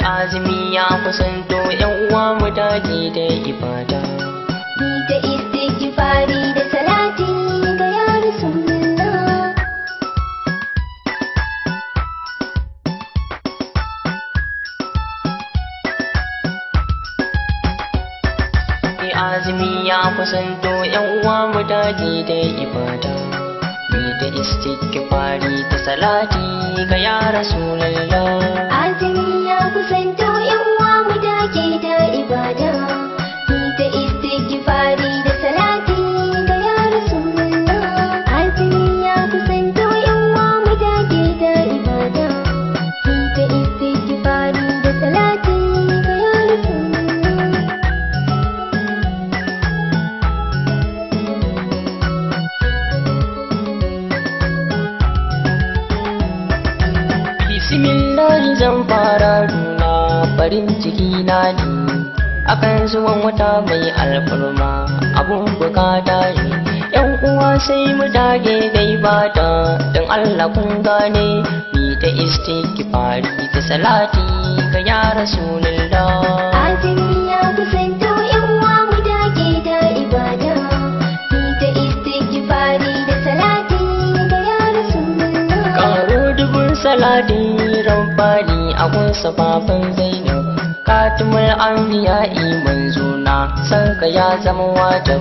azumi ya kusanto yan uwa mu dage da ibada Ni ta istighfari da salati ga ya Rasulullah Ni azumi ya kusanto yan uwa mu dage da ibada Ni da istighfari da salati ga ya Rasulullah Azumi ya kusanto yan uwa mu dage da ibada Ni ta istighfari da salati ga ya Rasulullah Azumi ya kusanto yan uwa mu dage da ibada Ni ta istighfari da salati ga ya Rasulullah Bismillahi zan fara nuna farin ciki na ne akan zuwan wata mai alfarma abun bukata ne yan uwa sai mu dage dai bata don Allah kun gane ni ta istighfari ta salati ga ya rasulullah Azumi ya kusanto yan uwa mu dage da ibada Ni ta istighfari da salati ga ya Rasulullah Karo dubun salati rabbani a gunsa baban Zainab Katimul anbiya manzo na san ka ya zama wajib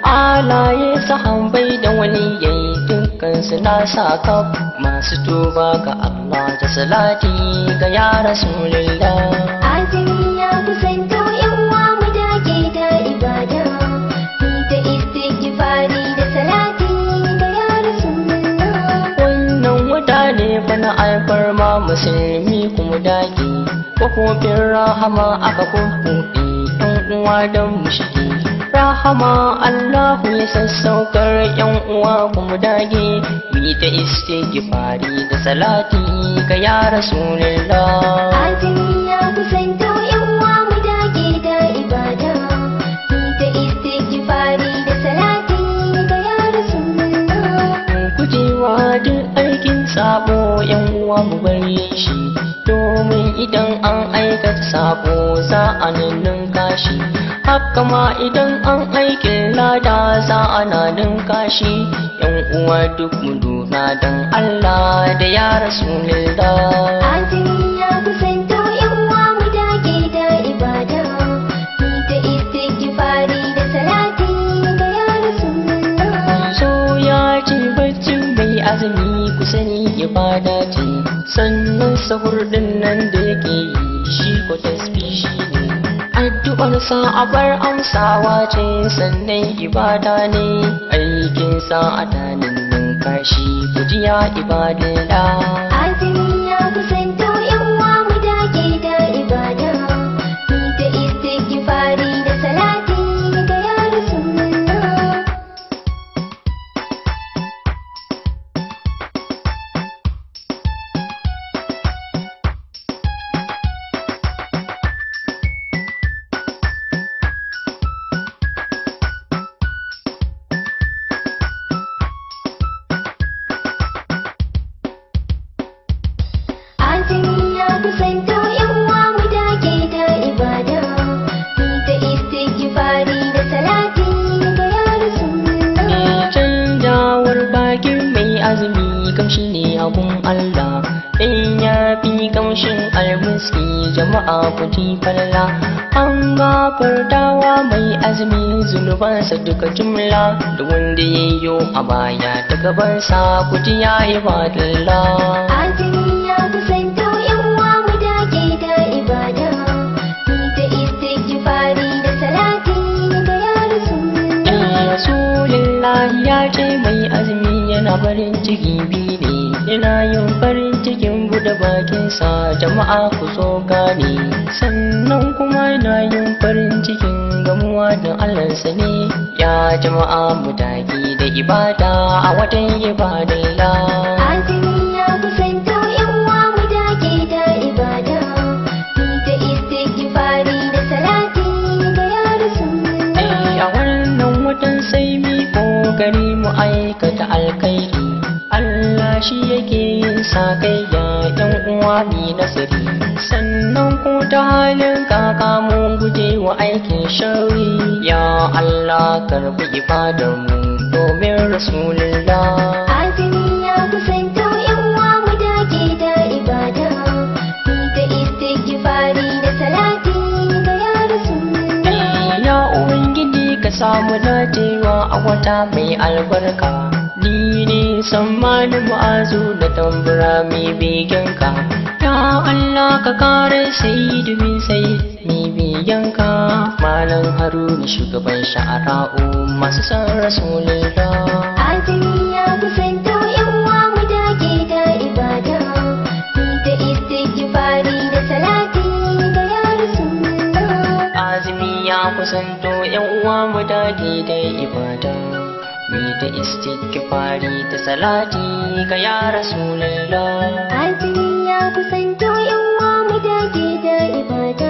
Alaye sahambai da waliyai dukkan su na sa ka masu tuba ga Allah da salati ga ya Rasulullah Azumi ya kusanto yan uwa mu dage da ibada Ni ta istighfari da salati ga ya Rasulullah wannan wata ne fa na alfarma musulmi kuma dage kofofin rahama aka kuɗi yan uwa don mushiki rahama Allahu ya sassaukar yan uwa kuma dage mu ta istighfari da salati ga ya rasulullah Azumi ya kusanto yan uwa mu dage da ibada Ni ta istighfari da salati ga ya Rasulullah gujewa duk aikin sabo yan uwa mu bari shi domin idan an aikata sabo za a ninninka shi haka ma idan an aikin lada za a na ninka shi yan uwa duk mu lura don Allah da ya rasulullah Azumi ya kusanto yan uwa mu dage da ibada Ni ta istighfari da salati ga ya Rasulullah so ya ce baccin mai azumi ku sani ibada ce sannan sahur din nan da yake yi shi ko tasbih shi ne addu'ar sa a bar amsawa ce sannan ibada ne aikin sa a tanin nan kashi ku ji ya ibadallah Azumi ya kusanto yan uwa mu dage da ibada Ni ta istighfari da salati ga ya Rasulullah Azumi ya kusanto yan uwa mu dage da ibada Ni ta istighfari da salati ga ya Rasulullah canjawar bakin mai azumi kamshi ne abun Allah in ya fi kamshin almuski jama'a ku ji falla an gafartawa mai azumi zunubansa duka jumla da wanda ya yi a baya ta gabansa ku ji ya ibadallah Azumi ya kusanto yan uwa mu dage da ibada Ni ta istighfari da salati ga ya Rasulullah Rasulullah ya ce mai azumi yana farin ciki biyu ne yana yin farin cikin buɗe bakinsa jama'a ku so gane sannan kuma yana yin farin cikin gamuwa da Allahnsa ne ya jama'a mu dage da ibada a watan ibadallah Azumi ya kusanto yan uwa mu dage da ibada Ni ta istighfari da salati ga ya Rasulullah a wannan watan sai mi kokari mu aikata alkhairi Allah shi yake yin sakayya yan uwa mi nasiri sannan ko ta halin kaka mun guje wa aikin shari ya Allah karbi ibadar mu domin rasulullah azumi ya kusanto yan uwa mu dage da ibada ni ta istighfari da salati ga ya rasulullah ya ubangiji ka samu dacewa a wata mai albarka ni ne sammanin ma'azu da tambura mai begenka ya Allah ka kare sai domin sai mai begenka malam haruna shugaban sha'ara'u masu san rasulullah azumi ya kusanto yan uwa mu dage da ibada ni ta istighfari da salati ga ya rasulullah azumi ya kusanto yan uwa mu dage da ibada mi ta istighfari da salati ga ya rasulullah azumi ya kusanto yan uwa mu dage da ibada